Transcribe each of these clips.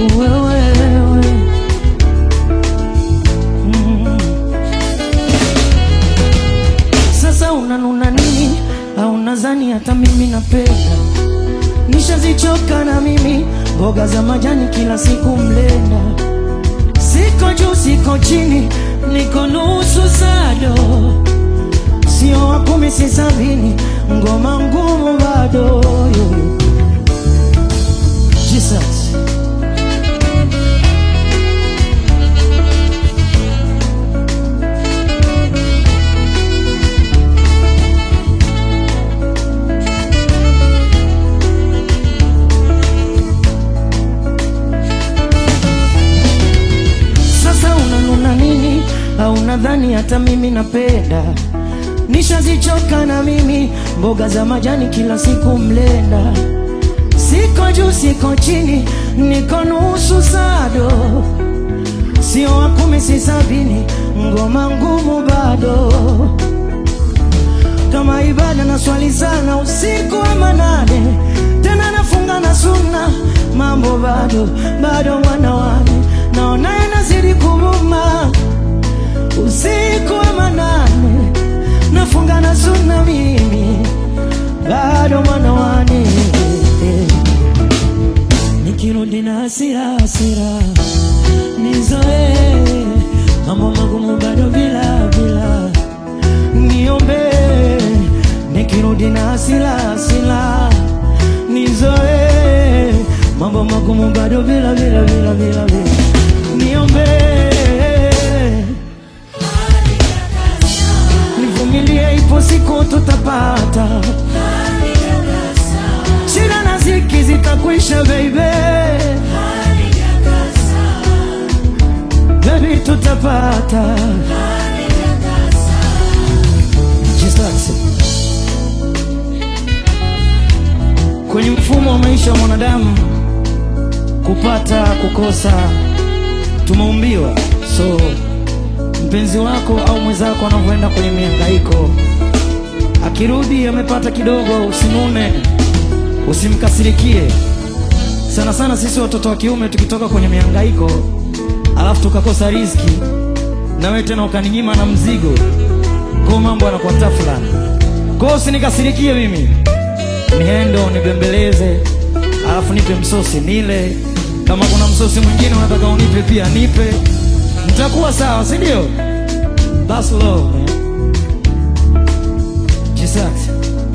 wewe mm. Sasa unanuna nini? Au nadhani hata mimi napenda? Nishazichoka na mimi mboga za majani kila siku mlenda. Siko juu siko chini, niko nusu sado, sio wa kumi si sabini, ngoma ngumu bado. Jesus. Sasa unanuna nini? Au nadhani hata mimi napenda? Nishazichoka na mimi mboga za majani kila siku mlenda. Siko juu siko chini, niko nusu sado, sio wa kumi si sabini, ngoma ngumu bado. Kama ibada na swali sana usiku wa manane, tena nafunga na sunna, mambo bado bado, mwana wane naona yanazidi kumuma. Usiku wa manane nafunga na sunna, mimi bado mwana wane nikirudi na hasira hasira nizoe mambo magumu bado bila bila niombe nikirudi na hasira hasira nizoe mambo magumu bado bila bila bila bila bila niombe nivumilie ipo siku tutapata shida na ziki zitakwisha baby baby tutapata Jesus. kwenye mfumo wa maisha wa mwanadamu kupata kukosa tumeumbiwa so mpenzi wako au mwenzako anavyoenda kwenye mihangaiko akirudi amepata kidogo usinune usimkasirikie sana sana sisi watoto wa kiume tukitoka kwenye mihangaiko alafu tukakosa riziki na wewe tena ukaninyima na mzigo kwa mambo yanakuwa tafulani kwa hiyo usinikasirikie mimi niendo nibembeleze alafu nipe msosi nile kama kuna msosi mwingine unataka unipe pia nipe mtakuwa sawa si ndio That's love man Jesus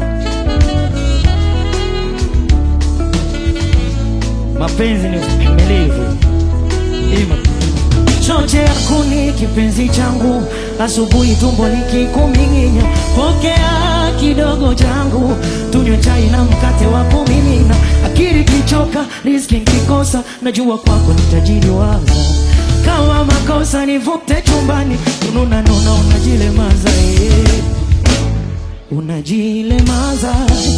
mapenzi ni uvumilivu Ima. choche ya kuni kipenzi changu asubuhi tumbo likikuming'inya pokea kidogo changu tunywe chai na mkate wa kumimina akili kichoka riski nkikosa najua kwako nitajiliwaza kama makosa nivute chumbani ununa nuna unajilemaza eh. unajilemaza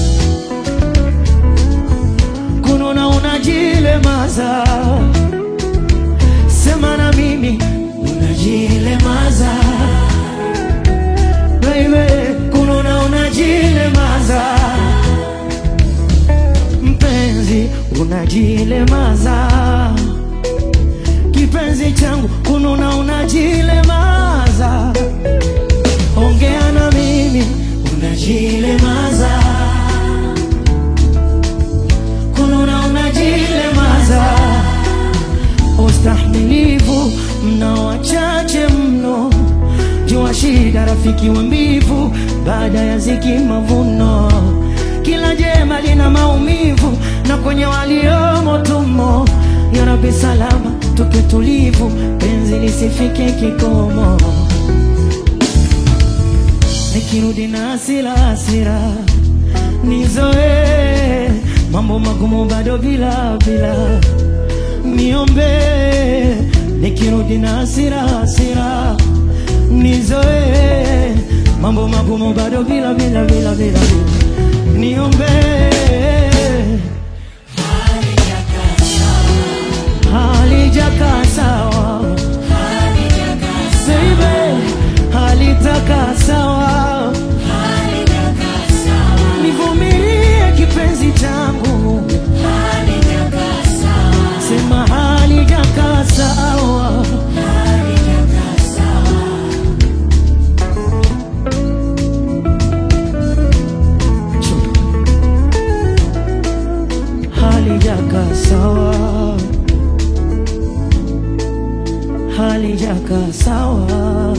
kununa unajilemaza sema na mimi unajilemaza baby kununa unajilemaza mpenzi unajilemaza kipenzi changu kununa unajilemaza ongea na mimi unajilemaza kununa unajilemaza ustahimilivu mna wachache mno jua shida rafiki wa mbivu baada ya ziki mavuno kila jema lina maumivu na kwenye waliomo tumo ya Rabbi salama tuke tulivu penzi lisifike kikomo nikirudi na hasira hasira nizoe mambo magumu bado bila bila niombe nikirudi na hasira hasira nizoe mambo magumu bado bila bila bila bila bila niombe halijakaa sawa baby halitaka sawa nivumilie kipenzi changu sema hali halijakaa sawa,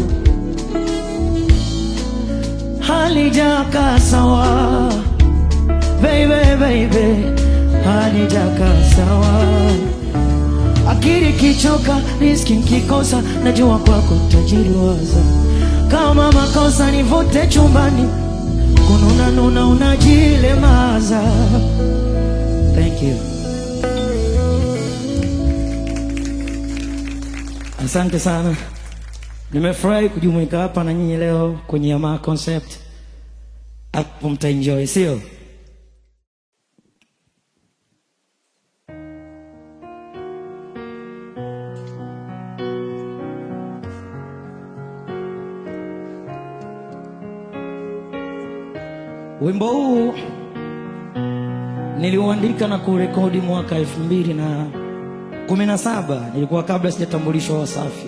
halijakaa sawa, baby baby, halijakaa sawa. Akili kichoka, riski nkikosa, najua kwako tajiriwaza. Kama makosa nivute chumbani, kununa nuna unajilemaza. Thank you. Asante sana, nimefurahi kujumuika hapa na nyinyi leo kwenye Yamaa Concept. Hapo mtaenjoy, sio? Wimbo huu niliuandika na kurekodi mwaka elfu mbili na kumi na saba. Nilikuwa kabla sijatambulishwa Wasafi.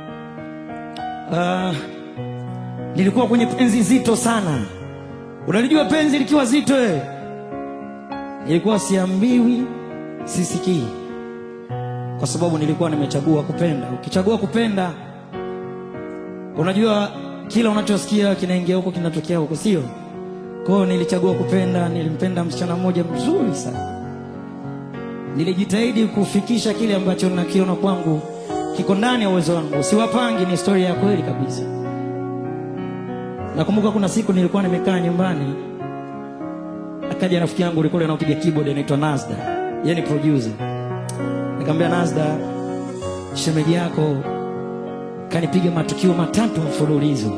Uh, nilikuwa kwenye penzi zito sana. Unalijua penzi likiwa zito eh? Nilikuwa siambiwi, sisikii, kwa sababu nilikuwa nimechagua kupenda. Ukichagua kupenda, unajua kila unachosikia kinaingia huko kinatokea huko, sio? Kwa hiyo nilichagua kupenda. Nilimpenda msichana mmoja mzuri sana, nilijitahidi kufikisha kile ambacho nakiona kwangu kiko ndani ya uwezo wangu, siwapangi. Ni historia ya kweli kabisa. Nakumbuka kuna siku nilikuwa nimekaa nyumbani, akaja rafiki yangu ulikuwa anapiga keyboard anaitwa Nazda, yeye ni producer. Nikamwambia Nazda, shemeji yako kanipiga matukio matatu mfululizo.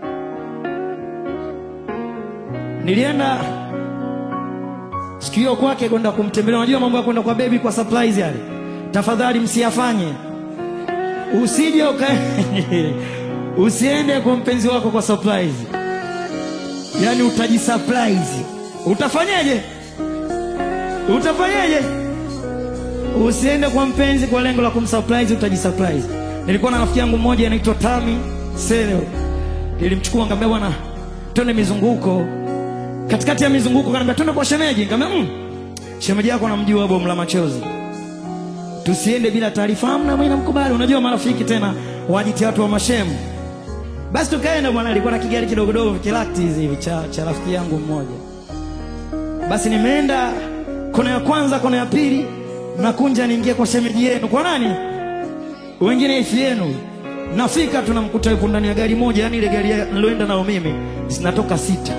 Nilienda siku hiyo kwake kwenda kumtembelea. Unajua mambo ya kwenda kwa bebi kwa surprise yale, tafadhali msiyafanye. Usije uka usiende kwa mpenzi wako kwa surprise, yaani utajisurprise. Utafanyaje? Utafanyaje? Usiende kwa mpenzi kwa lengo la kumsurprise, utajisurprise. Nilikuwa na rafiki yangu mmoja anaitwa Tami Selo, nilimchukua nikamwambia, bwana, twende mizunguko katikati ya mizunguko kaniambia twende kwa shemeji. Nikamwambia mm, shemeji yako namjua bomu la machozi, tusiende bila taarifa. Amna, mimi namkubali. Unajua marafiki tena wajitia watu wa mashemu. Basi tukaenda bwana, alikuwa na kigari kidogo dogo kilakti hivi cha, cha rafiki yangu mmoja. Basi nimeenda kona ya kwanza, kona ya pili, nakunja niingie kwa shemeji yenu. Kwa nani? Wengine ifi yenu. Nafika tunamkuta yupo ndani ya gari moja, yani ile gari niloenda nayo mimi zinatoka sita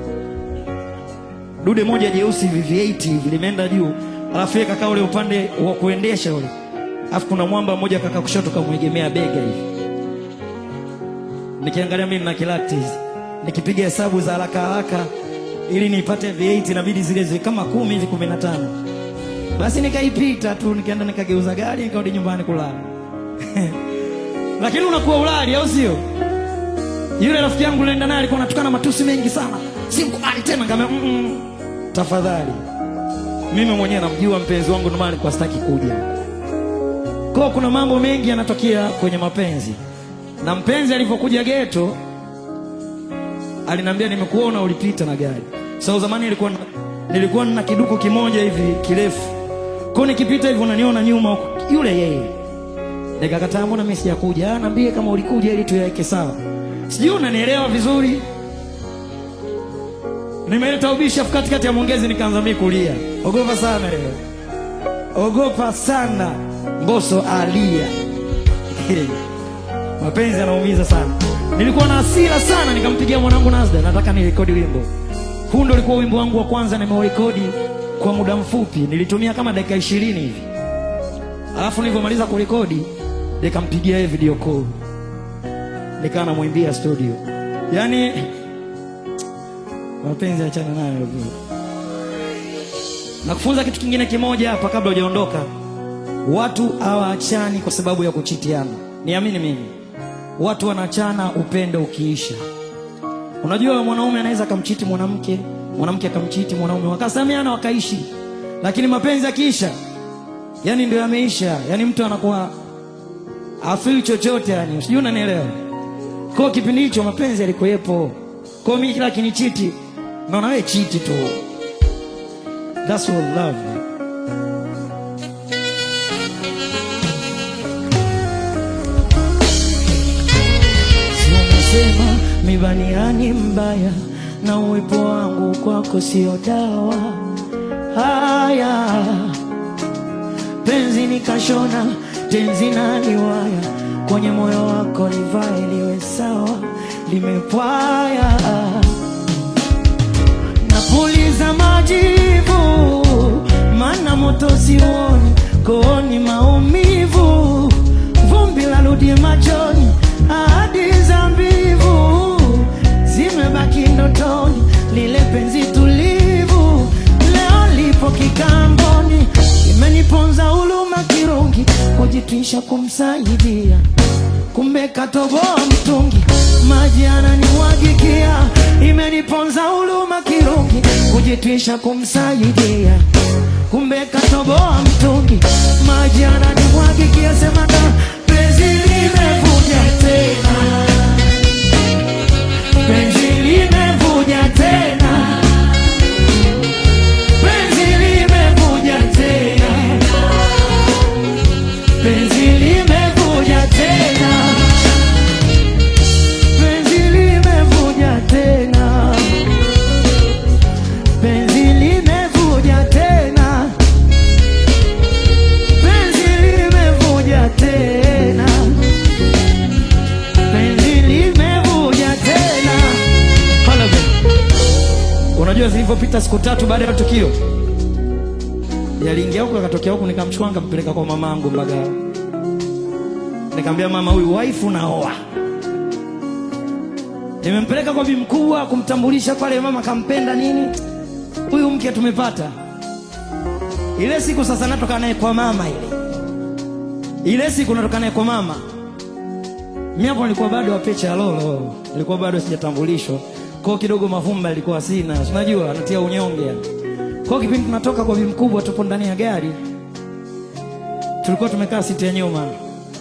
dude moja jeusi VV8 hivi limeenda juu, alafu yeye kakaa ule upande wa kuendesha ule, alafu kuna mwamba mmoja kaka kushoto kamwegemea bega hivi. Nikiangalia mimi na kilakti hizi, nikipiga hesabu za haraka haraka ili nipate V8 inabidi zile ziwe kama kumi hivi kumi na tano. Basi nikaipita tu, nikaenda nikageuza gari nikarudi nyumbani kulala lakini unakuwa ulali, au sio? Yule rafiki yangu nilienda naye alikuwa anatukana matusi mengi sana, simkubali tena. Nikamwambia mm -mm, tafadhali, mimi mwenyewe namjua mpenzi wangu, ndio maana nilikuwa sitaki kuja. Kwa kuna mambo mengi yanatokea kwenye mapenzi, na mpenzi alipokuja geto aliniambia, nimekuona ulipita na gari. So zamani nilikuwa na, nilikuwa na kiduku kimoja hivi kirefu, kwa nikipita hivi unaniona nyuma huko, yule yeye. Nikakataa, mbona mimi sijakuja? Ah, niambie kama ulikuja ili tuyaweke sawa. Sijui unanielewa vizuri. Nimeleta ubishi afu katikati ya mwongezi nikaanza mimi kulia. Ogopa sana leo. Ogopa sana. Mbosso alia. Mapenzi yanaumiza sana. Nilikuwa na hasira sana nikampigia mwanangu Nazda, nataka nirekodi wimbo. Huu ndio ulikuwa wimbo wangu wa kwanza nimeurekodi kwa muda mfupi. Nilitumia kama dakika ishirini hivi. Alafu nilivyomaliza kurekodi nikampigia yeye video call nikawa namwimbia studio. Yaani mapenzi achana nayo bro. Na kufunza kitu kingine kimoja hapa kabla hujaondoka. Watu hawaachani kwa sababu ya kuchitiana. Niamini mimi. Watu wanaachana upendo ukiisha. Unajua mwanaume anaweza akamchiti mwanamke, mwanamke akamchiti mwanaume, wakasameana wakaishi. Lakini mapenzi yakiisha, yani ndio yameisha. Yani mtu anakuwa afili chochote yani. Sijui unanielewa? Kwa kipindi hicho mapenzi yalikuwepo. Kwa mimi kila kinichiti, naona wewe chiti tu. That's what love. Walisema mibaniani mbaya na uwepo wangu kwako sio dawa. Haya, penzi nikashona tenzi na liwaya, kwenye moyo wako livae liwe sawa, limepwaya napuliza majivu, mana moto sioni, kooni maumivu, vumbi la rudi machoni, ahadi za mbivu zimebaki ndotoni, lile penzi tulivu leo lipo kikamboni, imeniponza huluma kirungi, kujitwisha kumsaidia kumbe katoboa mtungi, maji ananiwagikia, imeniponza huluma kirungi, kujitwisha kumsaidia, kumbe katoboa mtungi, maji ananiwagikia, sema da penzi limevuja tena, penzi limevuja tena, penzi limevuja tena, penzi limevuja tena, penzi limevuja tena, penzi limevuja tena, penzi limevuja tena, penzi limevuja tena. Hala be. Unajua zilivyopita siku tatu baada ya tukio, yaliingia huku akatokea huku, nikamchukua nikampeleka kwa mamangu Mbagala. Nikamwambia mama, huyu waifu naoa. Nimempeleka kwa bibi mkubwa kumtambulisha pale, mama kampenda nini, huyu mke tumepata. Ile siku sasa natoka naye kwa mama, ile ile siku natoka naye kwa mama. Mimi hapo nilikuwa bado wapecha lolo, nilikuwa bado sijatambulishwa, kwa kidogo mavumba ilikuwa sina, si unajua natia unyonge yani. Kwa kipindi tunatoka kwa bibi mkubwa, tupo ndani ya gari, tulikuwa tumekaa siti ya nyuma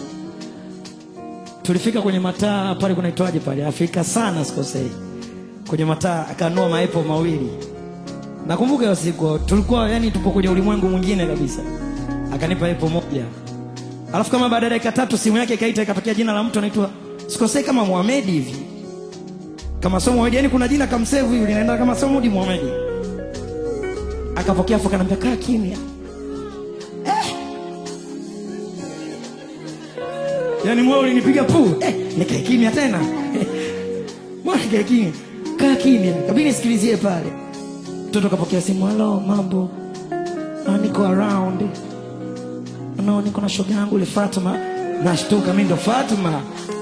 tulifika kwenye mataa pale kunaitwaje pale Afrika sana sikosei, kwenye mataa akanua maepo mawili. Nakumbuka hiyo siku tulikuwa yani tupo kwenye ulimwengu mwingine kabisa, akanipa epo moja, alafu kama baada ya dakika tatu simu yake ikaita, ikatokea jina la mtu anaitwa sikosei kama Muhammad hivi, kama somo Muhammad, yani kuna jina kamsave hivi linaenda kama somo di Muhammad. Akapokea afu akaniambia kaa kimya. Yaani moyo ulinipiga pu eh, nikae kimya tena mbona nikae kimya? Kaa kimya, kabidi nisikilizie pale. Mtoto kapokea simu, halo, mambo, Ah, niko around, no, niko na shoga yangu ile Fatuma. Nashtuka, mimi ndo Fatuma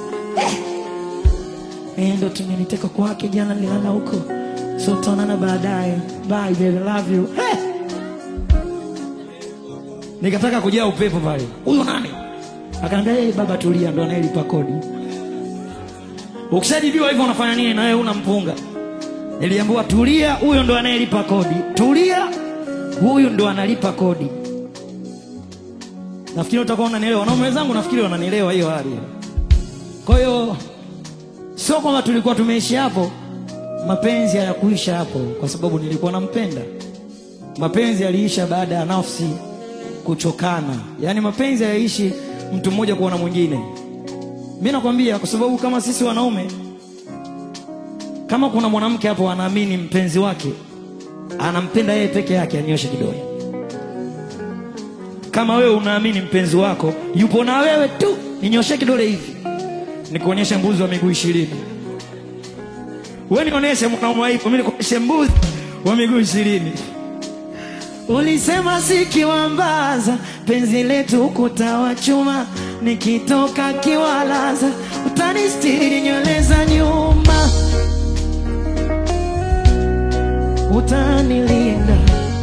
eh, ndo tumeniteka kwake jana, nilala huko, so tutaonana baadaye, bye baby, love you eh. Nikataka kujaa upepo pale, huyu nani? Akaniambia hey, baba tulia, ndo anayelipa kodi. Ukishajibiwa hivyo unafanya nini? Na wewe una mpunga. Niliambiwa tulia, huyo ndo anayelipa kodi. Tulia, huyu ndo analipa kodi. Nafikiri utakuwa unanielewa. Wanaume wenzangu nafikiri wananielewa hiyo hali. Kwa hiyo sio kwamba tulikuwa tumeishi hapo, mapenzi hayakuisha hapo kwa sababu nilikuwa nampenda. Mapenzi yaliisha baada ya nafsi kuchokana, yaani mapenzi hayaishi mtu mmoja kuona mwingine. Mi nakwambia kwa sababu kama sisi wanaume, kama kuna mwanamke hapo anaamini mpenzi wake anampenda yeye peke yake, anyoshe kidole. Kama wewe unaamini mpenzi wako yupo na wewe tu, ninyoshe kidole hivi, nikuonyeshe mbuzi wa miguu ishirini. Wewe nionyeshe mwanaume waipo, mimi nikuonyeshe mbuzi wa miguu ishirini. Ulisema sikiwambaza penzi letu ukuta wa chuma, nikitoka kiwalaza utanistiri nywele za nyuma, utanilinda,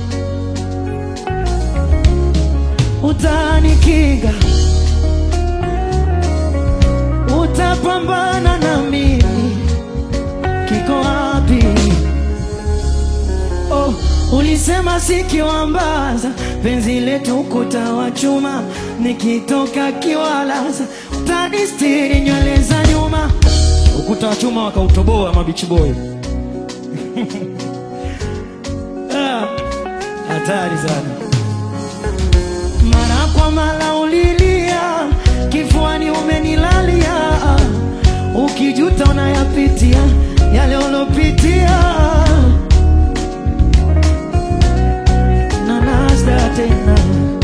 utanikinga, utapambana na mimi, kiko wapi? Oh, ulisema sikiwambaza penzi letu ukuta wa chuma, nikitoka kiwalaza utanistiri nywele za nyuma. Ukuta wa chuma wakautoboa mabichi boy. Ah, hatari sana. Mara kwa mara ulilia, kifuani umenilalia, uki ukijuta unayapitia yale ulopitia na nasda tena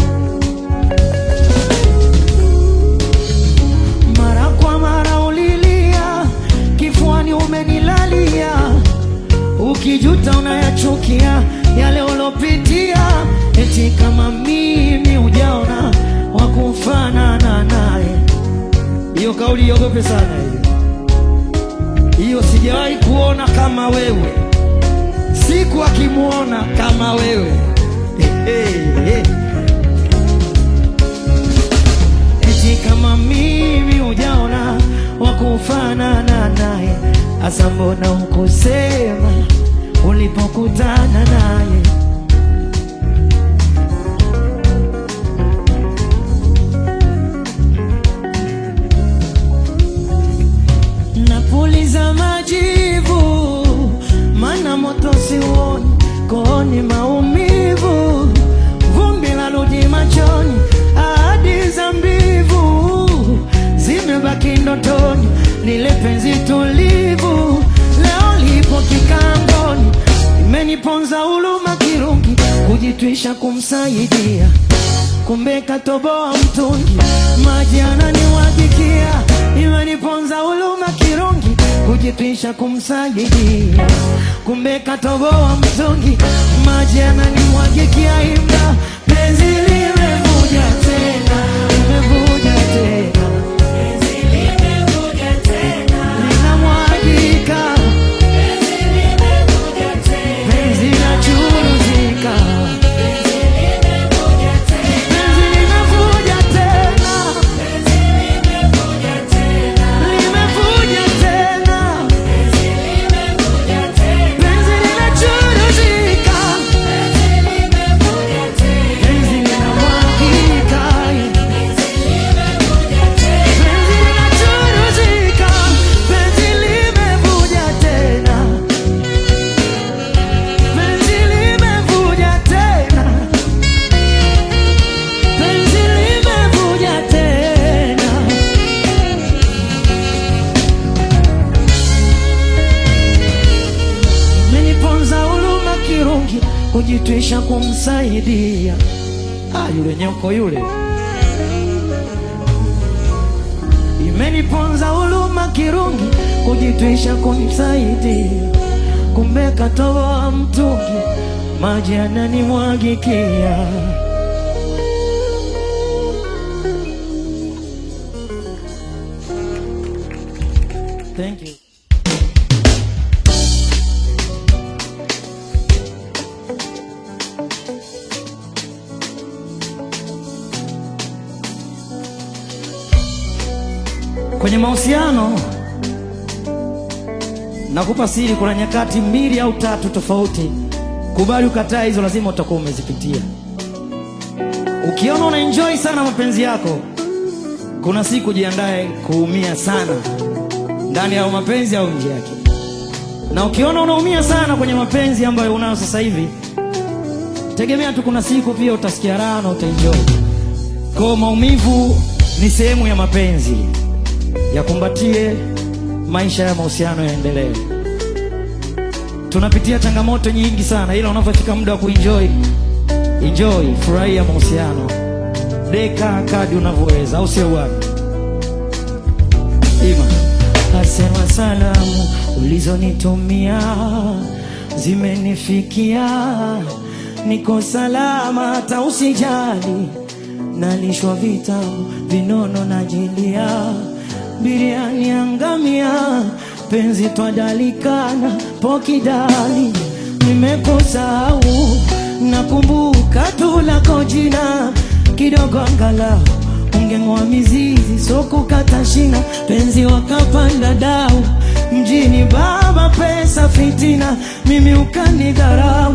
mara kwa mara ulilia kifuani umenilalia ukijuta unayachukia yale ulopitia eti kama mimi ujaona wakufanana naye hiyo kauli iogope sana hiyo hiyo sijawahi kuona kama wewe siku akimwona kama wewe eti kama mimi ujaona wakufanana naye asa mbona ukusema ulipokutana naye napuliza majivu mana moto siuoni kooni maumivu vumbi la rudi machoni ahadi za mbivu zimebaki ndotoni lile penzi tulivu leo lipo kikamboni imeniponza uluma kirungi kujitwisha kumsaidia kumbe katoboa mtungi maji ananiwagikia imeniponza uluma kirungi kujitwisha kumsaidia kumbe katoboa mtungi maji ananimwagikia imda penzi limevuja tena limevuja tena linamwagika penzi linachuruzika penzi limevuja tena limevuja tena penzi linachuruzika penzi linamwagika penzi linachuruzika penzi limevuja tena penzi limevuja tena penzi limevuja tena meniponza uluma kirungi kujitwisha kumsaidia ah, yule nyoko yule imeniponza uluma kirungi kujitwisha kumsaidia kumbe katoboa mtungi maji ananimwagikia Thank you. Kwenye mahusiano nakupa siri, kuna nyakati mbili au tatu tofauti. Kubali ukataa, hizo lazima utakuwa umezipitia. Ukiona una enjoy sana mapenzi yako, kuna siku jiandae kuumia sana ndani ya mapenzi au nje yake. Na ukiona unaumia sana kwenye mapenzi ambayo unayo sasa hivi, tegemea tu kuna siku pia utasikia raha na utaenjoy. Kwa maumivu ni sehemu ya mapenzi, yakumbatie, maisha ya mahusiano yaendelee. Tunapitia changamoto nyingi sana, ila unapofika muda wa kuenjoy, enjoy, furahia mahusiano, deka kadi unavyoweza, au sio bwana? Ima asema salamu ulizonitumia zimenifikia, niko salama, hata usijali, nalishwa vitamu vinono najilia, biriani angamia, penzi twadalikana pokidali, nimekusahau nakumbuka tu lako jina kidogo angalau ungeng'oa mizizi so kukata shina, penzi wakapanda dau mjini, baba pesa fitina, mimi ukanidharau.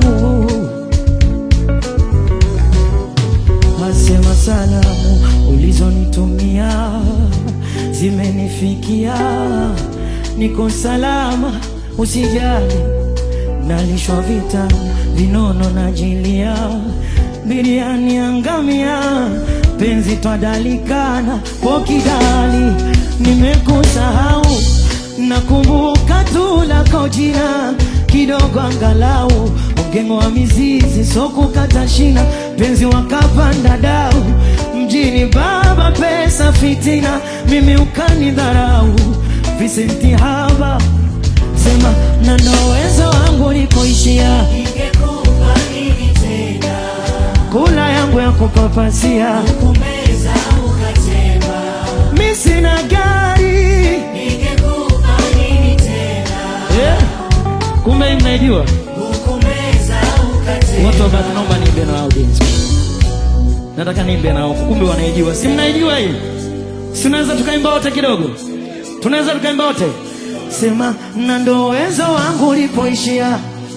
Asema salamu ulizonitumia zimenifikia, niko salama, usijali, nalishwa vitamu vinono najilia, biriani angamia penzi twadalikana pokidali, nimekusahau nakumbuka tu lako jina kidogo, angalau ungeng'oa mizizi, so kukata shina, penzi wakapanda dau mjini, baba pesa fitina, mimi ukanidharau, visenti haba sema na ndo uwezo wangu ulipoishia, Ningekupa nini tena? kula yangu ya kupapasia, Kumeza ukatema. mi sina gari Ningekupa nini tena? yeah. Kumbe hii mnaijua Kumeza ukatema. watu wabaki, naomba niimbe na audience, nataka niimbe nao, kumbe wanaijua. Si mnaijua hii? Si tunaweza tukaimba wote kidogo? Tunaweza tukaimba wote, sema na ndo uwezo wangu ulipoishia,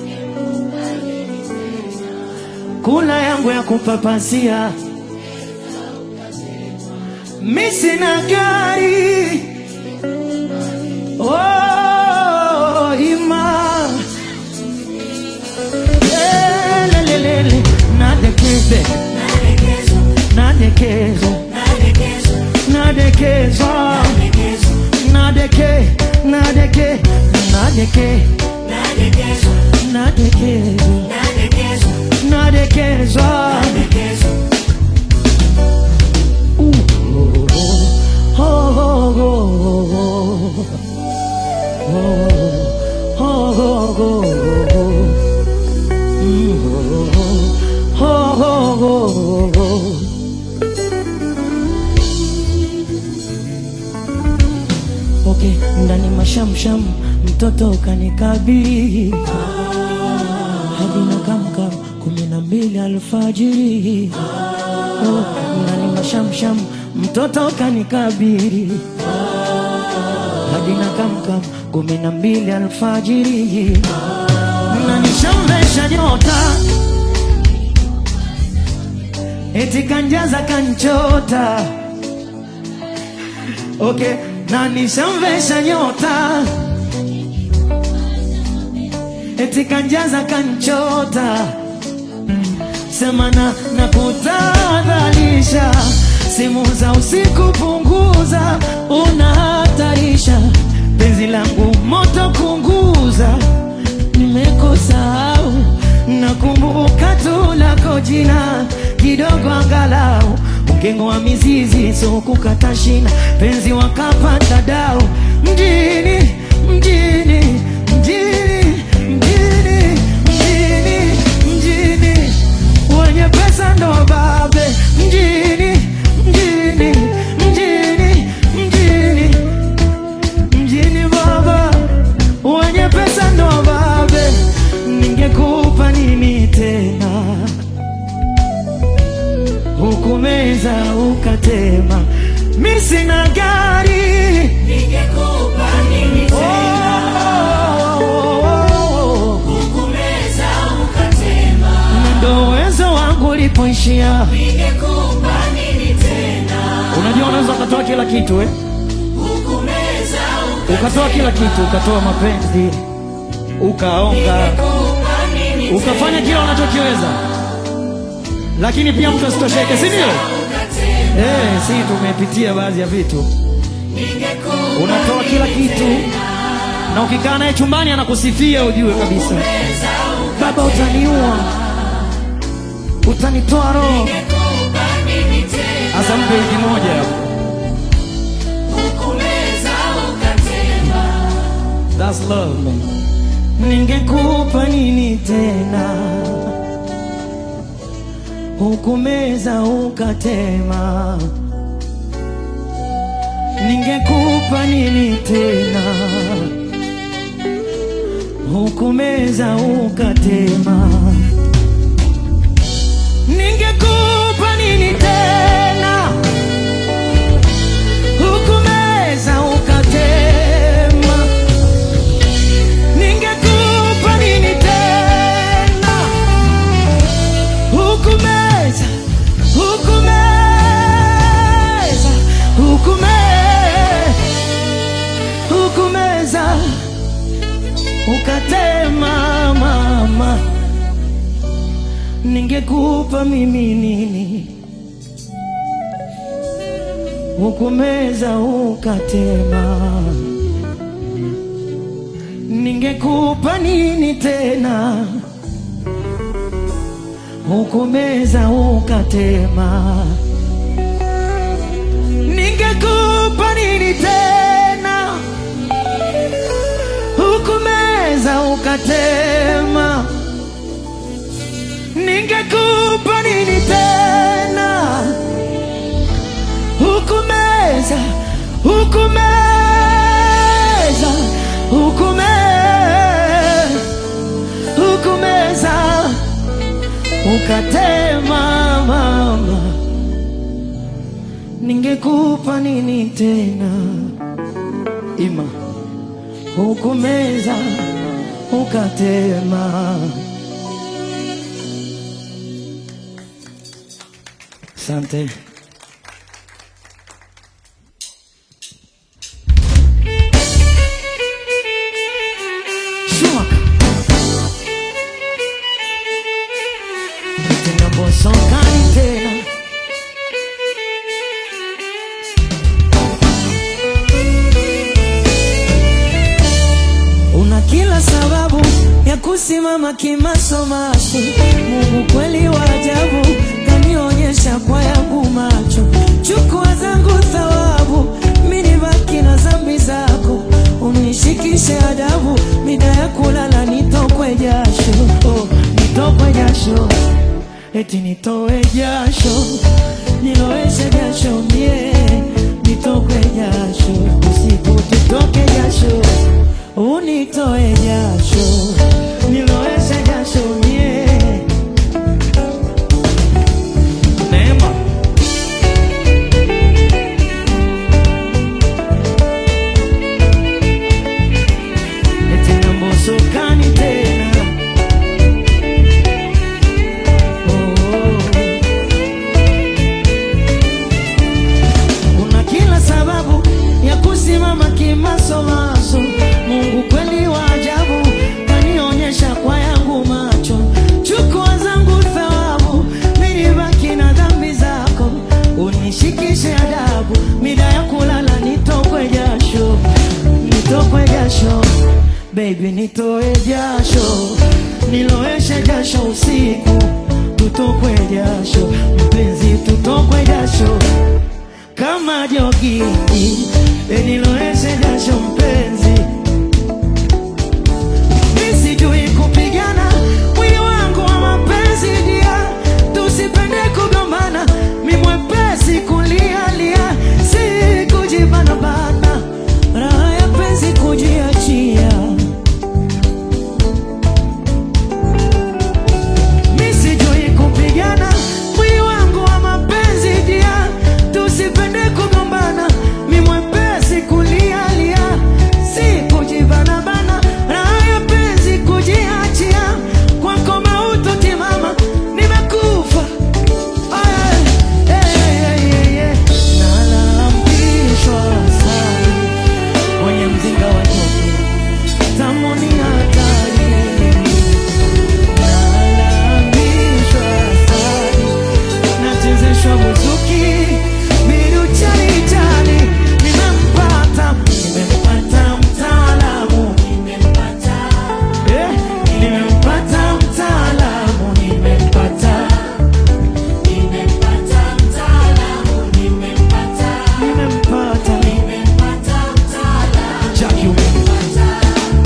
kula yangu ya kupapasia, mi sina gari oh, ima Elelelele, nadekeze Nadekezwa, nadekezo nadekezwa, nadekezwa nadekezwa, nadeke nadeke nadeke nadekezwa, nadekezo nadekezwa, nadekezwa nadekezwa. Uh, oh, oh, oh, oh, oh, oh, oh, oh. Mm, oh, oh, oh, oh, oh. Okay, ndani mashamsham mtoto ukanikabili hadi na kamkam kumi na mbili alfajiri oh, ndani mashamsham mtoto ukanikabili hadi na kamkam kumi na mbili alfajiri nanishamvesha nyota eti kanjaza kanchota okay, na nishamvesha nyota eti kanjaza kanchota semana na kutadhalisha simu za usiku punguza, unahatarisha penzi langu moto kunguza, nimekusahau nakumbuka tu lako jina kidogo, angalau ungeng'oa mizizi, so kukata shina, penzi wakapanda dau mjini mjini mjini mjini mjini mjini wenye pesa ndo babe mjini mjini mjini mjini mjini baba wenye pesa ndo babe ningekupa nini tena hukumeza ukatema mi sina gari Ningekupa nini tena? Oh, oh, oh, oh. Hukumeza ukatema. Na ndo uwezo wangu ulipoishia Ningekupa nini tena? unajua unaweza ukatoa kila kitu eh? Hukumeza ukatoa kila kitu ukatoa mapenzi ukaonga Ningekupa nini ukafanya kila unachokiweza lakini pia mtu asitosheke si ndio ukatema? eh, si tumepitia baadhi ya vitu Ningekupa unatoa kila kitu na ukikaa naye chumbani anakusifia ujue kabisa baba utaniua utanitoa roho Ningekupa nini tena? hasa mpe wiki moja hapo Hukumeza ukatema. That's love man. Ningekupa nini tena, hukumeza ukatema. Ningekupa nini tena, hukumeza ukatema. Ningekupa nini tena, hukumeza ukatema. Ningekupa nini tena, hukumeza, hukumeza, hukume, hukumeza, ukatema mama. Ningekupa mimi nini, hukumeza, ukatema ningekupa nini tena? Hukumeza ukatema, ningekupa nini tena? Hukumeza ukatema, ningekupa nini tena? Hukumeza, hukumeza, hukumeza, hukumeza ukatema mama, ningekupa nini tena? Ima hukumeza ukatema. Asante. Schumacher. Tena bosokani tena Una kila sababu ya kusimama kimasomaso. Mungu kweli wa ajabu, kanionyesha kwa yangu macho. Chukua zangu thawabu, mimi nibaki na dhambi zako. Unishikishe adabu, mida ya kulala nitokwe jasho, oh, nitokwe jasho, eti nitoe jasho, niloeshe jasho mie, nitokwe jasho, usiku tutoke jasho unitoe jasho niloeshe jasho mie Neema eti nambosokani tena oh, oh. Una kila sababu ya kusimama kimasomaso. Mungu kweli wa ajabu, kanionyesha kwa yangu macho. Chukua zangu thawabu, mimi baki na dhambi zako. Unishikishe adabu, mida ya kulala nitokwe jasho, nitokwe jasho Baby nitoe jasho, niloeshe jasho usiku, tutokwe jasho, mpenzi tutokwe jasho kama jogi eniloeshe jasho mpenzi, mi sijui kupigana mwili wangu wa mapenzi dia, tusipende kugombana, mi mwepesi kulialia, si kujibanabana, raha ya penzi kujiachia Mi sijui kupigana mwili wangu wa mapenzi dia, tusipende kugombana, mi mwepesi kulialia, si kujibanabana, raha ya penzi kujiachia, kwako mauti timama, nimekufa Aya, eh, eh, eh, eh, nalambishwa sana kwenye mzinga wa nyuki, tamu ni hatari nalambishwa asali, nachezeshwa buzuki, midu chali chali, nimempata, nimempata mtaalamu, Nimempata, eh, nimempata mtaalamu, nimempata, nimempata mtaalamu, nimempata, nimempata, nimempata mtaalamu, Jackie Umeme. nimempata.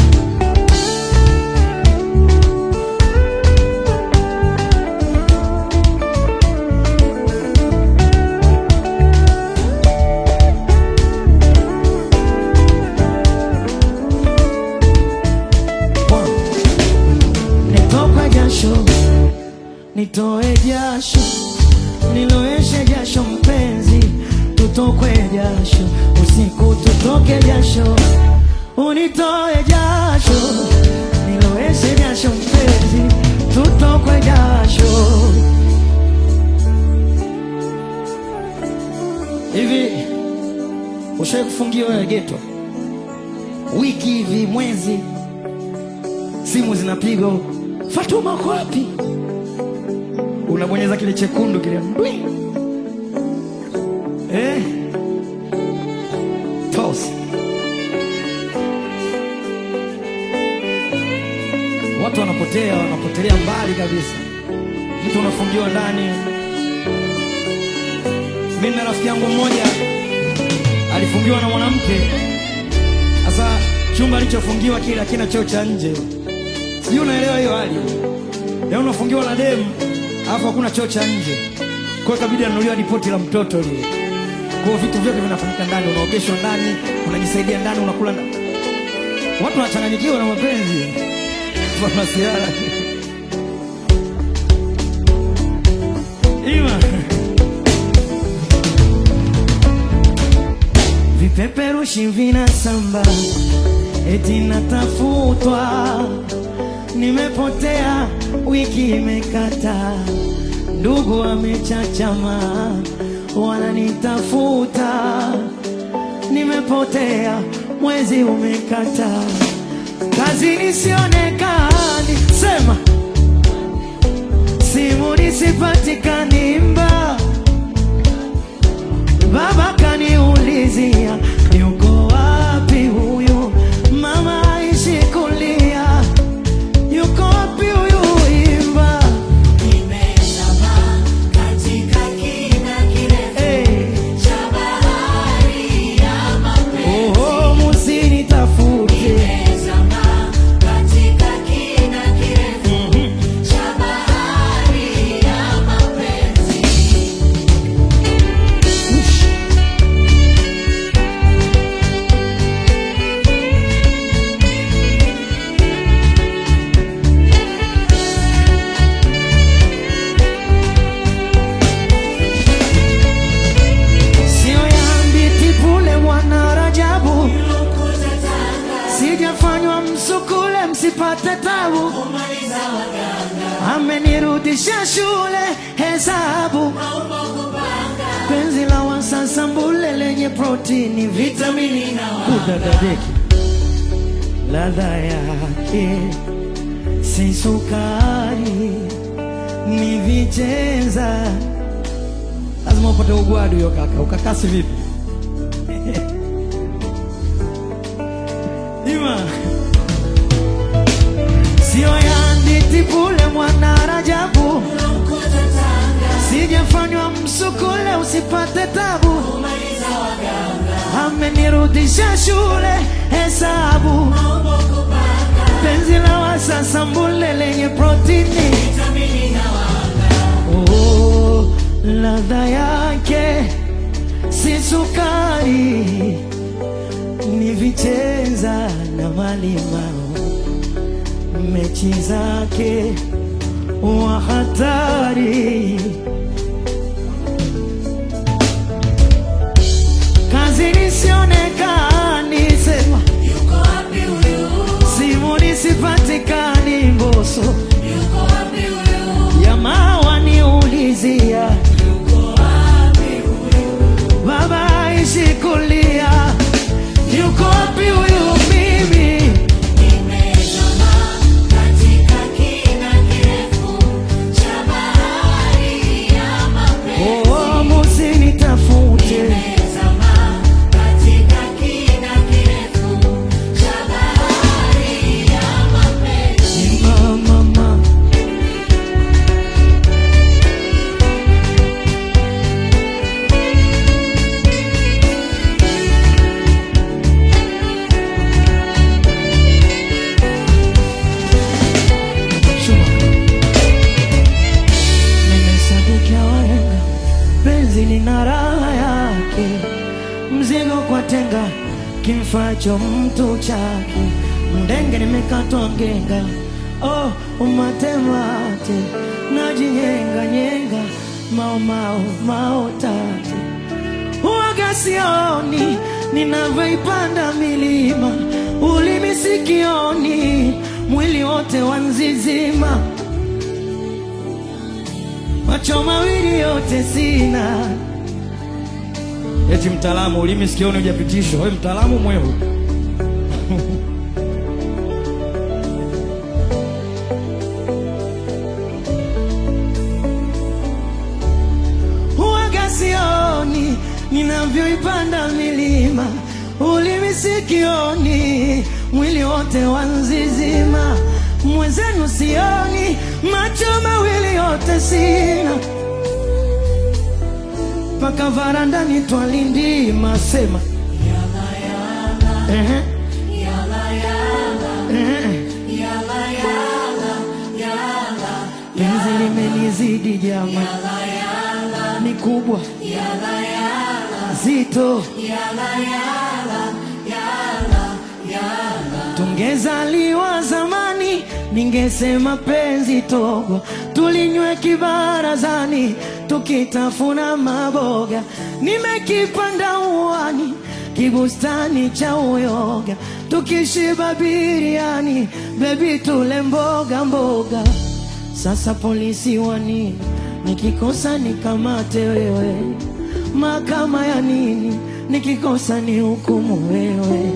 nitokwe jasho, nitoe jasho, niloeshe jasho mpenzi, tutokwe jasho, usiku tutoke jasho, unitoe jasho, niloeshe jasho mpenzi, tutokwe jasho. Hivi ushawahi kufungiwa wewe geto wiki hivi mwezi simu zinapigwa, Fatuma uko wapi? Unabonyeza kile chekundu kile ndwi, eh, toss watu wanapotea, wanapotelea mbali kabisa. Mtu unafungiwa ndani. Mimi na rafiki yangu mmoja alifungiwa na mwanamke. Sasa chumba alichofungiwa kile hakina choo cha nje, sijui unaelewa hiyo hali. Leo unafungiwa na demu alafu hakuna choo cha nje, kwa hiyo ikabidi anunuliwa ripoti la mtoto lile. Kwa hiyo vitu vyote vinafanyika ndani, unaogeshwa ndani, unajisaidia ndani, unakula ndani. Watu wanachanganyikiwa na mapenzi masiara ima vipeperushi vinasamba eti natafutwa, nimepotea, wiki imekata, ndugu wamechachama, wananitafuta, nimepotea, mwezi umekata, kazi nisionekani, sema simu nisipatikani, mba Baba kaniulizia yuko wapi huyu mama aishi kulia, yuko wapi huyu imba Nimezama katika kina kirefu hey. cha bahari ya mapenzi. Oho, musinitafute Nimezama katika kina kirefu cha bahari ya mapenzi. sio yambi tipule mwana Rajabu, Lukuza tanga sijafanywa msukule msipate tabu, kumaliza waganga amenirudisha shule hesabu maumbo kupanga penzi la wasasa mbule lenye protini vitamini vitamini na kudadadeki ladha yake si sukari ni vicheza lazima upate ugwadu hiyo kaka ukakasi vipi ima sio yanditipule mwana Rajabu Lukuza tanga sijafanywa msukule usipate tabu kumaliza waganga amenirudisha shule hesabu maumbo kupanga penzi la wasasa mbule lenye protini vitamini na wanga oh, ladha yake si sukari ni vicheza na malimao mechi zake wa hatari kazi nisionekani sema yuko wapi huyu simu nisipatikani mboso yuko wapi huyu jamaa waniulizia yuko wapi huyu baba aishi kulia yuko wapi huyu mimi Nimezama katika kina kirefu cha bahari ya mapenzi. oh, musinitafute Nimezama katika kina kirefu cha bahari ya mapenzi. mama Shuma. Nimesadikia wahenga, penzi lina raha yake, mzigo kwa tenga, kimfacho mtu chake, mdenge nimekatwa ngenga, oh umatemate, najinyenga nyenga, mao mao mao tate Huwaga sioni ninavyoipanda milima, ulimi sikioni, mwili wote wanzizima, macho mawili yote sina. Eti mtaalamu, ulimi sikioni hujapitishwa. Wewe mtaalamu mwehu. Huwaga sioni ninavyoipanda milima, ulimi sikioni, mwili wote wanzizima, mwenzenu sioni, macho mawili yote sina, mpaka varandani twalindima sema Ehe. Ehe. Penzi limenizidi jama, ni kubwa zito, tungezaliwa zamani, ningesema penzi togo, tulinywe kibarazani, tukitafuna maboga, nimekipanda uwani kibustani cha uyoga, tukishiba biriani, bebi tule mboga mboga. Sasa polisi wa nini? Nikikosa nikamate wewe, mahakama ya nini? Nikikosa ni hukumu wewe.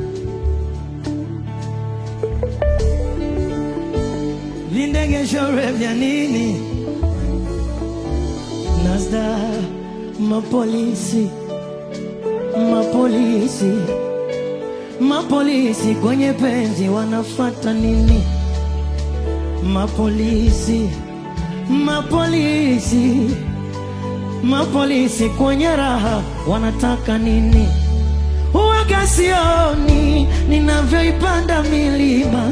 Vindegeshore vya nini? Nasda mapolisi, mapolisi, mapolisi kwenye penzi wanafata nini? Mapolisi, mapolisi, mapolisi kwenye raha wanataka nini? Huwaga sioni ninavyoipanda milima,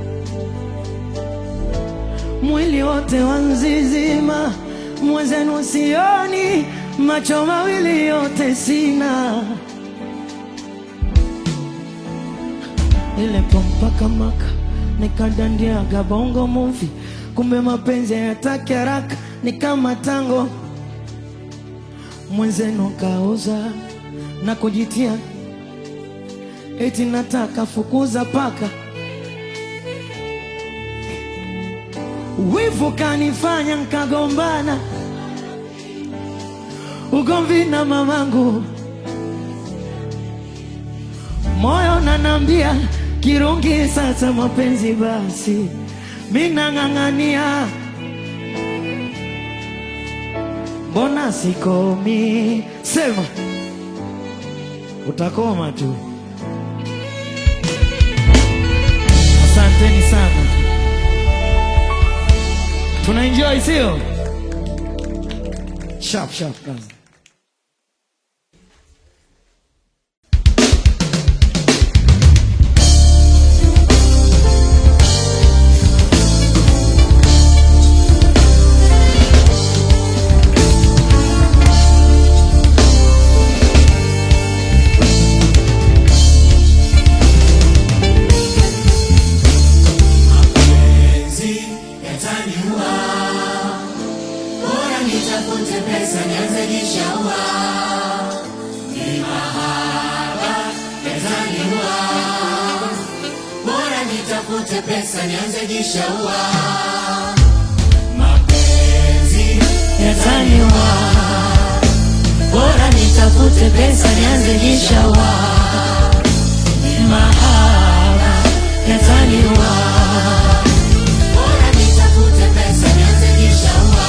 mwili wote wanzizima, mwenzenu sioni, macho mawili yote sina, ile pompaka maka nikadandiaga bongo movie, kumbe mapenzi hayataki haraka, ni kama tango. Mwenzenu kauza na kujitia eti nataka fukuza paka, wivu kanifanya nkagombana, ugomvi na mamangu, moyo nanambia kirungi sasa mapenzi basi, minang'ang'ania, mbona sikomi? Sema utakoma tu. Asanteni sana, tuna enjoy sio? Sharp sharp kazi. Mapenzi yataniua, bora nitafute pesa nianze jishaua. Ni mahaba yataniua, bora nitafute pesa nianze jishaua. Mapenzi Yataniua, bora nitafute pesa nianze jishaua. mahaba yataniua, Bora nitafute pesa nianze jishaua.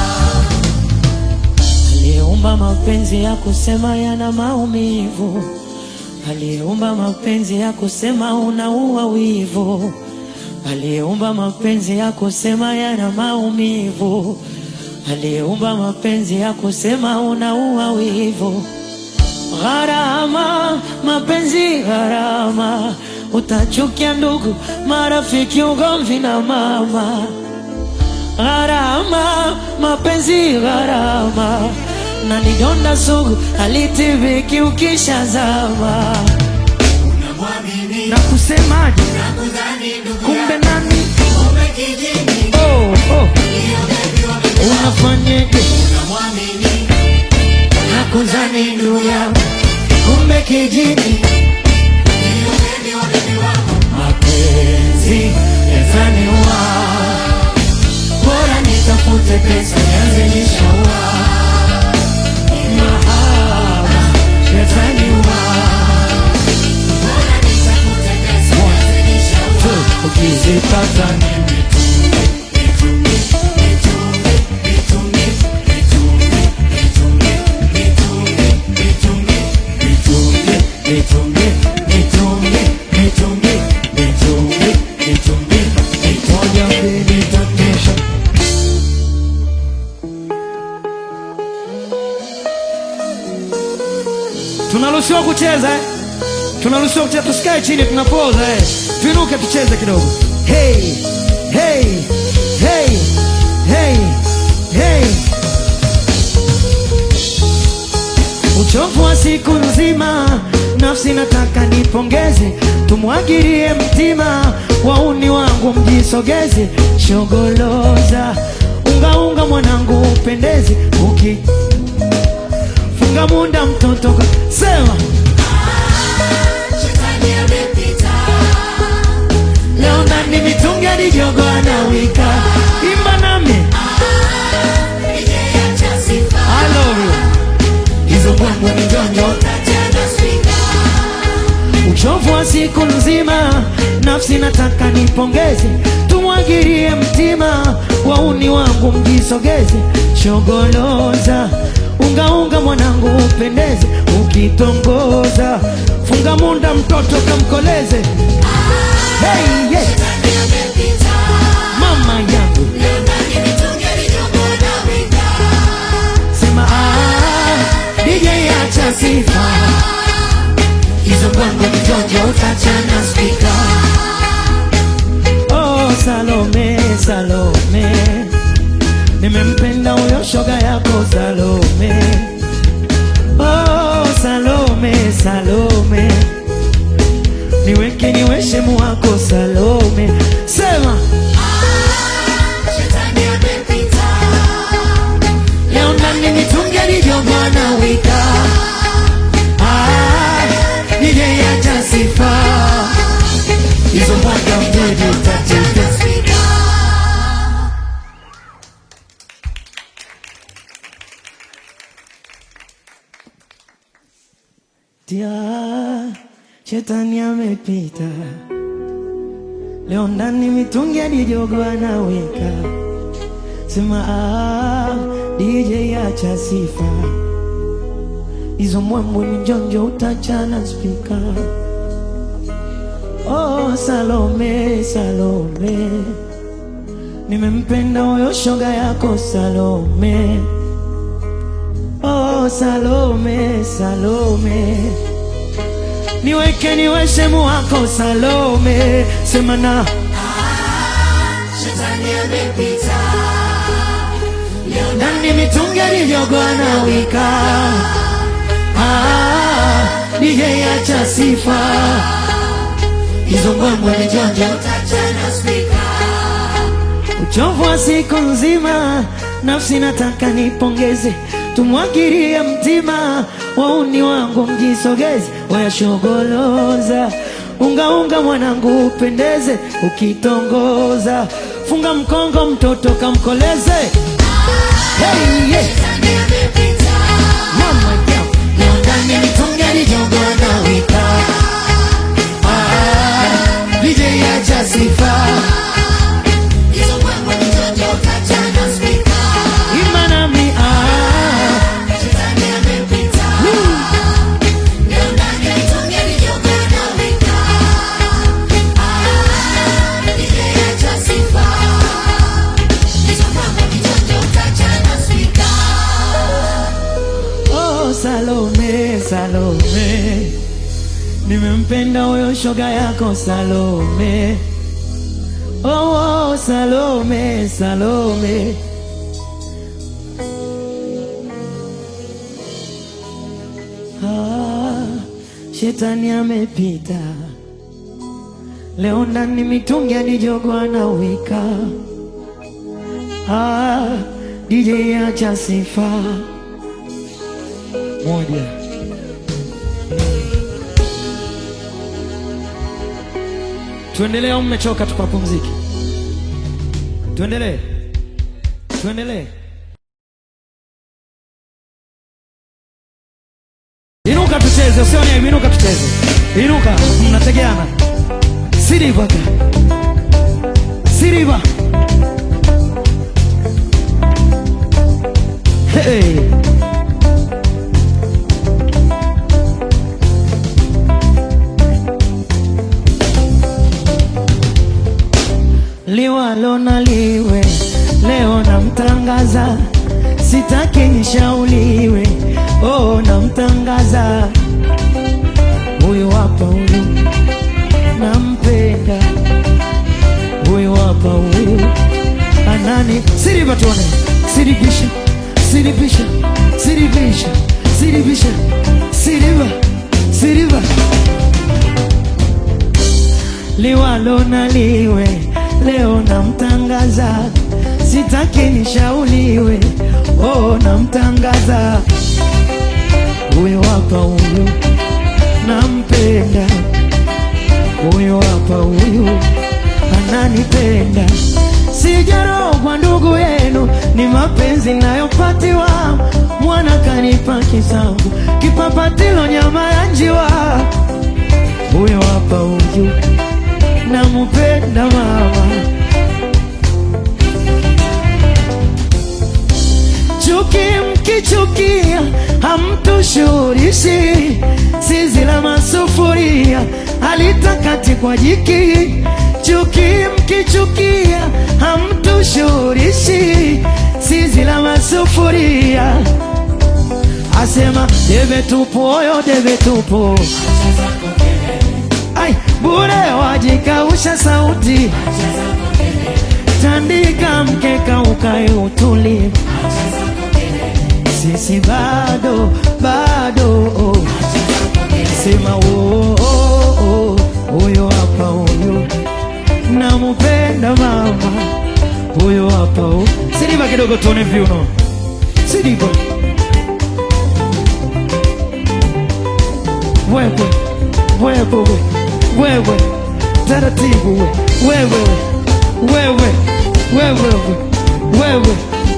aliyeumba mapenzi ya kusema yana maumivu, aliyeumba mapenzi ya kusema unaua wivu, aliyeumba mapenzi ya kusema yana maumivu, aliyeumba mapenzi ya kusema unaua wivu. Gharama, mapenzi gharama, utachukia ndugu, marafiki, ugomvi na mama. Gharama, mapenzi gharama, na ni donda sugu halitibiki ukishazama. Unamwamini Na kusemaje? na kudhani ndugu Kumbe yako, nani? kumbe kijini Oh, oh, ndio bebi wa bebi wako. unafanyeje? Unamwamini Nakuzani ndugu yangu, kumbe kijini ndio bebi wa bebi wako. mapenzi yataniua, bora nitafute pesa nianze jishaua. Mahaba yataniua, Bora nitafute pesa nianze jishaua. ukizipata nini nitunge, nitunge, nitunge, nitunge, nitunge, nitunge, nitunge. Tunaruhusiwa kucheza eh? Tunaruhusiwa kucheza, tusikae chini, tunapoza eh. Tuinuke tucheze kidogo. Hey, hey, hey, hey, hey. Uchovu wa siku nzima, nafsi nataka nipongeze, tumwagirie mtima, wauni wangu mjisogeze, shogoloza unga unga, mwanangu upendeze, uki funga munda mtoto ka- sema Shetani amepita. leo nani mitungi alijogo anawika, imba nami Nijeacha sifa. I love you. Hizo mbwembwe ni jonjo Tachana spika. uchovu wa siku nzima, nafsi nataka nipongeze, tumwagirie mtima, wauni wangu mjisogeze, shogoloza unga unga, mwanangu upendeze, ukitongoza funga munda, mtoto kamkoleze. Hey, yeah. Shetani amepita. mama yangu Leo ndani mitungi alijogo anawika. sema ah, DJ acha sifa hizo bongo mijonjo utachana spika. Oh, Salome, Salome, nimempenda huyo shoga yako Salome. Oh, Salome, Salome, niweke niwe shemu wako Salome. Sema Shetani amepita. leo ndani mitungi alijogo na wika Ah, DJ acha sifa hizo mwaka mjini utacheza Tachana spika. Tia, shetani amepita leo ndani mitungi alijogo anaweka sema ah, DJ acha sifa hizo mwambwe mijonjo utachana spika oh, Salome Salome nimempenda huyo shoga yako Salome Oh, Salome, Salome, niweke niwe shemu wako Salome, sema na Shetani amepita. Leo ndani mitungi alijogo anawika. Ah, DJ acha sifa hizo mbwembwe mijonjo tachana spika. uchovu wa siku nzima, nafsi nataka nipongeze, tumwagirie mtima, wauni wangu mjisogeze, wayashogoloza unga unga, mwanangu upendeze, ukitongoza funga mkongo, mtoto kamkoleze. Hey, yeah. Shetani amepita. Mama yangu, leo ndani mitungi alijogo anawika. Ah, DJ acha sifa Hizo mbwembwe mijonjo tachana spika. imba nami ah. Shetani amepita. Leo ndani mitungi alijogo anawika. Ah, nijeacha sifa. Hizo mbwembwe mijonjo tachana spika. Oh, Salome, Salome, nimempenda huyo shoga yako Salome. Oh, oh, Salome, Salome. Ah, shetani amepita leo ndani mitungi alijogo anawika. Ah, DJ acha sifa moja. Tuendelee au mmechoka tukapumzike? Tuendelee, tuendelee. Inuka tucheze, usione aibu, inuka tucheze. Inuka, mnategeana. Siriva ka. Siriva. Hey. liwalo na liwe, leo namtangaza, sitaki nishauriwe, oh namtangaza, siribisha siribisha siriba siriba liwalo na liwe leo namtangaza sitaki nishauliwe oh namtangaza huyo hapa huyu nampenda huyo hapa huyu ananipenda sijarogwa ndugu yenu ni mapenzi nayopatiwa mwana kanipa kisambu kipapatilo nyama ya njiwa huyo hapa huyu nampenda mama chuki mkichukia hamtushurishi zizi la masufuria halitakati kwa jiki chuki mkichukia hamtushurishi zizi la masufuria asema debe tupo oyo debe tupo ai bure wajikausha sauti tandika mkeka ukae utulie sisi bado bado oh. sema oh, oh, oh. huyo hapa huyo namupenda mama huyo hapa oh. sidiva kidogo tuone viuno sidiva wewe wewe wewe taratibu we. wewe wewe wewe wewe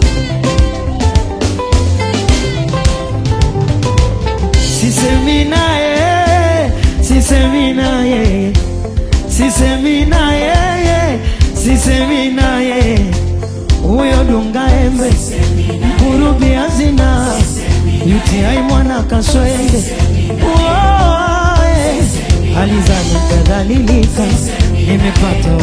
sisemi naye sisemi naye sisemi naye sisemi naye huyo dunga embe kurubi hazina UTI mwana kaswende Woe, alizani kadhalilika nimepata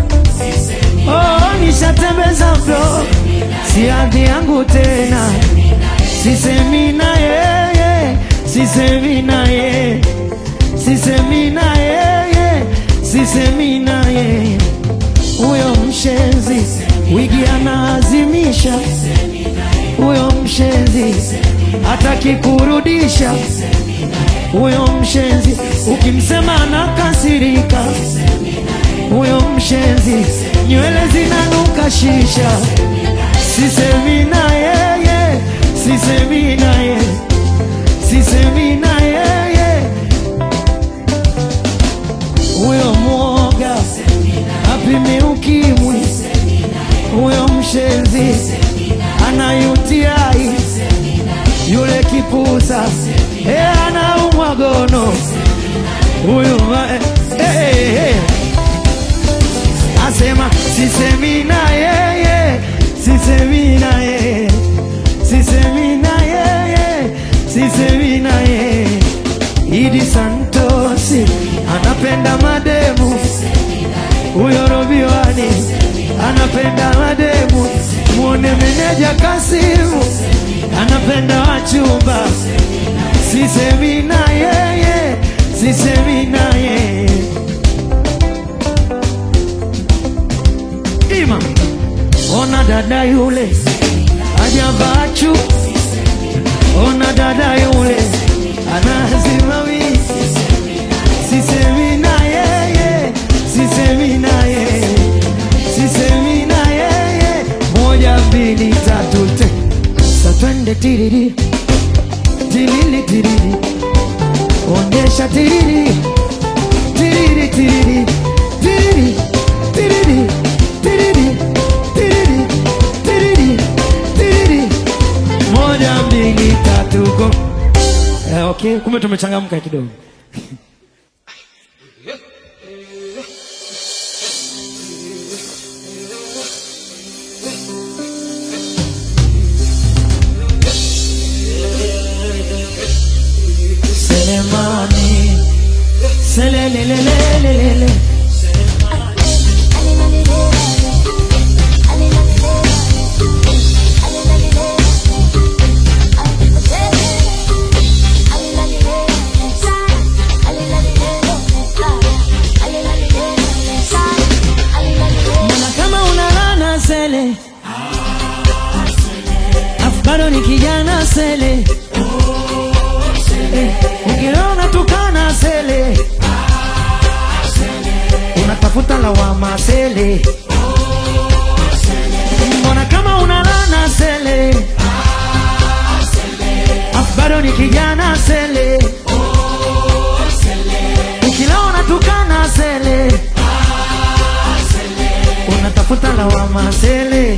oh, nishatembeza bro si hadhi yangu tena sisemi na yeye sisemi na yeye sisemi na yeye sisemi na yeye huyo mshenzi wigi anaazimisha huyo mshenzi hataki kurudisha huyo mshenzi ukimsema anakasirika huyo mshenzi nywele zinanuka shisha sisemi na yeye sisemi na yeye sisemi na yeye huyo mwoga apime ukimwi huyo mshenzi anayutiai yule kipusa e anaumwa gono huyu eh, eh, eh. asema sisemi na yeye sisemi na yeye sisemi na yeye sisemi na yeye idi santosi anapenda mademu huyo robiwani anapenda mademu muone meneja kasimu anapenda wachumba sisemi na yeye sisemi na yeye ima ona dada yule ajavachu ona dada yule anazimawi sisemi na yeye sisemi na yeye sisemi na yeye moja mbili tatu te sa twende tiriri tiriri tiriri onyesha tiriri tiriri tiriri tiriri tiriri tiriri tiriri tiriri tiriri moja mbili tatu go eh, okay kumbe tumechangamka kidogo Selemani Selelelelelelele Mbona kama unalana sele Afu bado ni kijana sele sele mbona kama unalana sele afu bado ni kijana sele ukila unatukana sele unatafuta lawama sele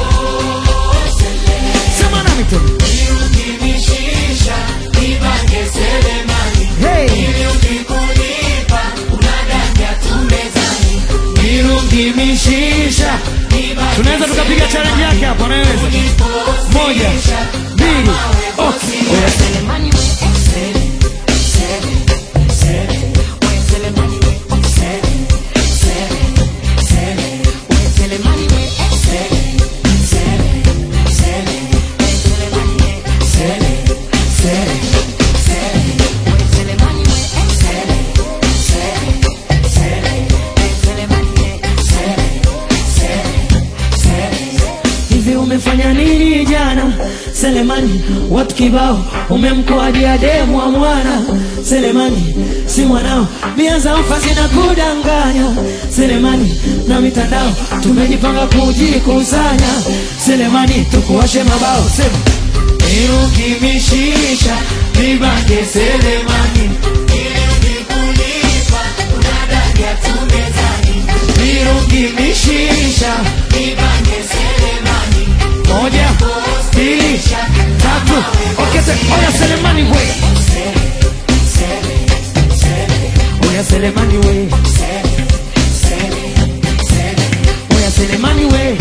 sema nami tena Ukinishisha, nibange selemani. hey. Ili ukikulipa, unadanja tu mezani. mirungi mishisha Nibange tunaweza tukapiga challenge yake hapo anaweza moja mbili okay. Oya, selemani we, sele, sele, sele. We selemani we, sele, sele, sele. We selemani we, sele, sele, sele. We selemani we, sele, sele, sele. We selemani we, sele, sele, sele. We selemani we, sele, sele, sele. hivi umefanya nini jana selemani watu kibao umemkoadia demu wa mwana selemani si mwanao bia za ufa zina kudanganya selemani na mitandao tumejipanga kujikusanya selemani tukuwashe mabao sema iruki mishisha nibange selemani Ili ukikulipa, unadanja tu mezani. iruki mishisha Nibange selemani. moja mbili tatu okese oya selemani we oya selemani we oya selemani we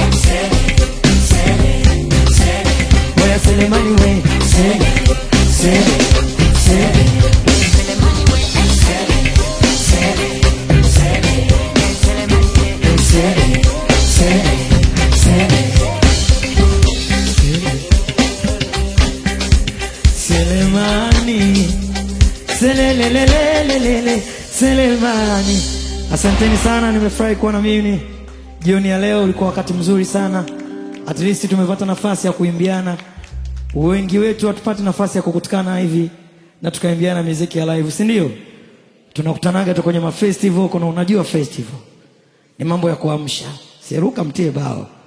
oya selemani we sele sele sele sele sele sele Selemani Selelelelelelele Selemani Asanteni sana nimefurahi kuwa na mimi jioni ya leo ulikuwa wakati mzuri sana at least tumepata nafasi ya kuimbiana wengi wetu hatupati nafasi ya kukutikana hivi na tukaimbiana muziki ya live si ndio tunakutanaga tu kwenye mafestival kuna unajua festival ni mambo ya kuamsha seruka mtie bao